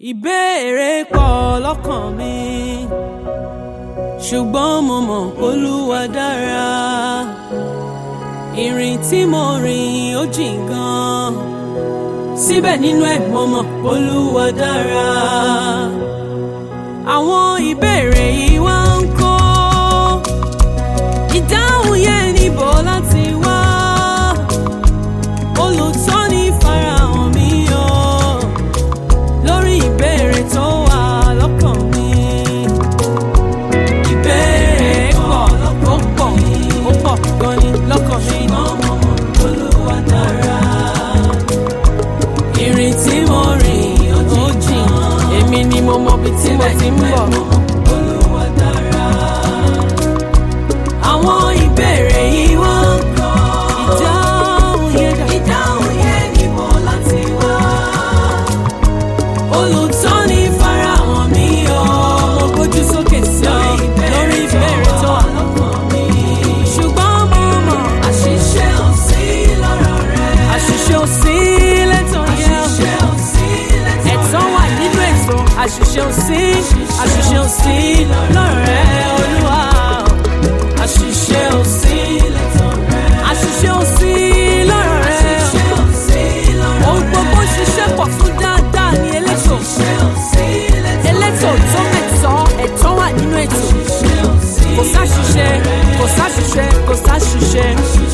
ìbéèrè pọ̀ lọ́kàn mi ṣùgbọ́n mo mọ̀ Olúwa dára ìrìn tí mo rìn ó jìn gan síbẹ̀ nínú ẹ̀ mo mọ̀ Olúwa dára àwọn ìbéèrè yìí wá ń kó ìdáhùn yẹn níbo láti wá olùtọ́ni farahàn mi o lórí ìbéèrè tó wà lọ́kàn mi. ìbéèrè pọ̀ ó pọ̀ ó pọ̀ gan ni lọ́kàn mi. Olúwa dára. ìrìn tí mo rìn ó jìn èmi ni mo mọ ibi tí mo ti ń bọ̀. Olúwa dára. àwọn ìbéèrè yìí wá ń kọ́ ìdáhùn yẹn dà. ìdáhùn yẹn níbo láti wá olùtọ́ni farahàn mi o mo gbójú sókè sí ọ lórí ìbéèrè tó wà lọ́kàn mi. ṣùgbọ́n mo mọ̀ àṣìṣe ò sí lọ́rọ̀ rẹ. àṣìṣe ò sí lẹ́tọ̀ yẹn. àṣìṣe ò sí lẹ́tọ̀ rẹ. ẹ̀tọ́ wà nínú ètò àṣìṣe ò sí àṣìṣe ò sí lọ́rọ̀ rẹ olúwa. àṣìṣe ò sí lẹ́tọ̀ rẹ. àṣìṣe ò sí lọ́rọ̀ rẹ. àṣìṣe ò sí lọ́rọ̀ rẹ. ohun gbogbo ṣiṣẹ́ pọ̀ fún dáadáa ní elétò. elétò tó mẹ̀tọ́ ẹ̀tọ́ wà nínú ètò. kò sáṣìṣe kò sáṣìṣe kò sáṣìṣe.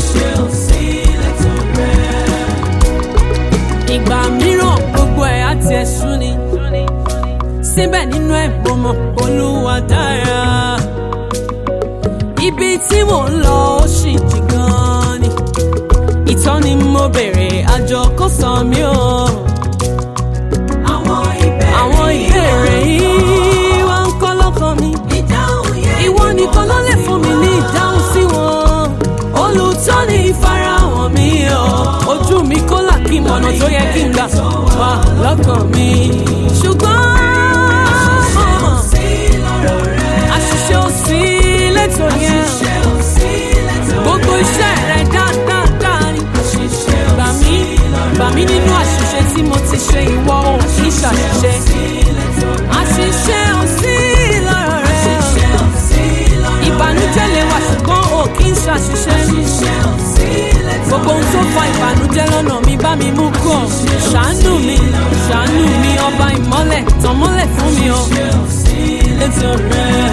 ìgbà mìíràn gbogbo ẹ̀ á tiẹ̀ sú ni. síbẹ̀ nínú ẹ̀ mo mọ̀ Olúwa dára. ibi tí mò ń lọ ó sì jì gan ni. ìtọ́ni mo bèrè àjọ kò sọ mí o. àwọn ìbéèrè yìí wá ń kọ́ lọ́kàn mi. ìwọ nìkan ló lè fún mi ní ìdáhùn sí wọn. olùtọ́ni farahàn mi o. ojú mi kó là kí mọ̀nà tó yẹ kí n gbà wá lọ́kàn mi. ṣùgbọ́n àṣìṣe ò sí lẹ́tọ̀ yẹn. gbogbo iṣẹ́ rẹ̀ dáadáa ni. gbà mí gbà mí nínú àṣìṣe tí mo ti ṣe ìwọ ò kì í ṣàṣìṣe. àṣìṣe ò sí lọ́rọ̀ rẹ̀. ìbànújẹ́ lè wà ṣùgbọ́n ò kì í ṣàṣìṣe. gbogbo ohun tó fa ìbànújẹ́ lọ́nà mi bá mi mú kọ̀. ṣàánú mi ṣàánú mi ọba ìmọ́lẹ̀ tàn mọ́lẹ̀ fún mi o. létí rẹ̀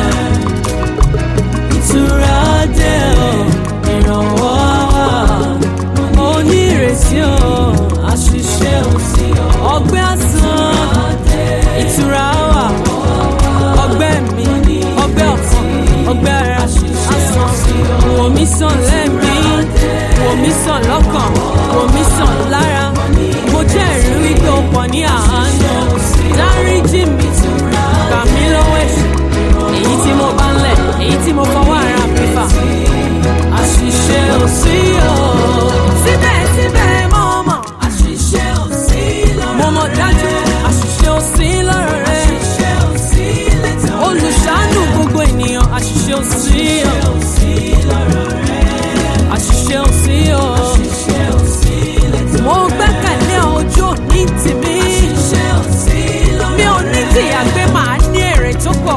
ìtura dé o ìrànwọ́ wà onírètí o àṣìṣe ò sí o ọgbẹ́ àsán ìtura wà ọgbẹ́ mi ọgbẹ́ ọ̀fun ọgbẹ́ ara àsán wò mí sàn lẹ́mí wò mí sàn lọ́kàn wò mí sàn lára mo jẹ́rìí wípé o pọ̀ ní àánú dáríjì mi gbà mí lọ́wọ́ ẹ̀ṣẹ̀ èyí tí mo bá ń lẹ̀ èyí tí mo fọwọ́ ara mi fà àṣìṣe ò sí o. síbẹ̀síbẹ̀ mo mọ̀ àṣìṣe ò sí lọ́rọ̀ rẹ. mo mọ̀ dájú àṣìṣe ò sí lọ́rọ̀ rẹ. àṣìṣe ò sí lẹ́tọ̀ rẹ. olùṣàánú gbogbo ènìyàn àṣìṣe ò sí o. àṣìṣe ò sí o. mo gbẹ́kẹ̀lé ojú òní tèmi. mi ò ní tìyà gbé màá ní èrè tó pọ̀.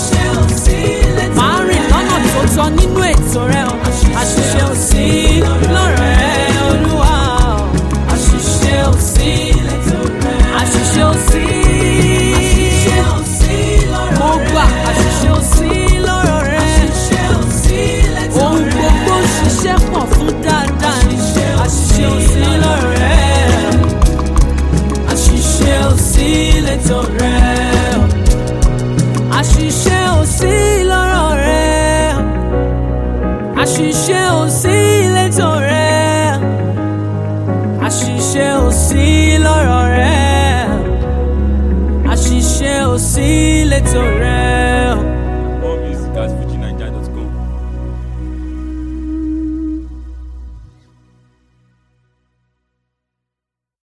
màá rìn lọ́nà tó tọ́ nínú ètò rẹ o. àṣìṣe ò sí lọ́rọ̀ rẹ olúwa o. àṣìṣe ò sí àṣìṣe ò sí. mo gbà àṣìṣe ò sí lọ́rọ̀ rẹ. ohun gbogbo ṣiṣẹ́ pọ̀ fún dáadáa ni. àṣìṣe ò sí lọ́rọ̀ rẹ. àṣìṣe ò sí lẹ́tọ̀ rẹ. àṣìṣe ò sí lọ́rọ̀ rẹ. àṣìṣe ò sí lẹ́tọ̀ rẹ. àṣìṣe ò sí lọ́rọ̀ rẹ. àṣìṣe ò sí lẹ́tọ̀ rẹ.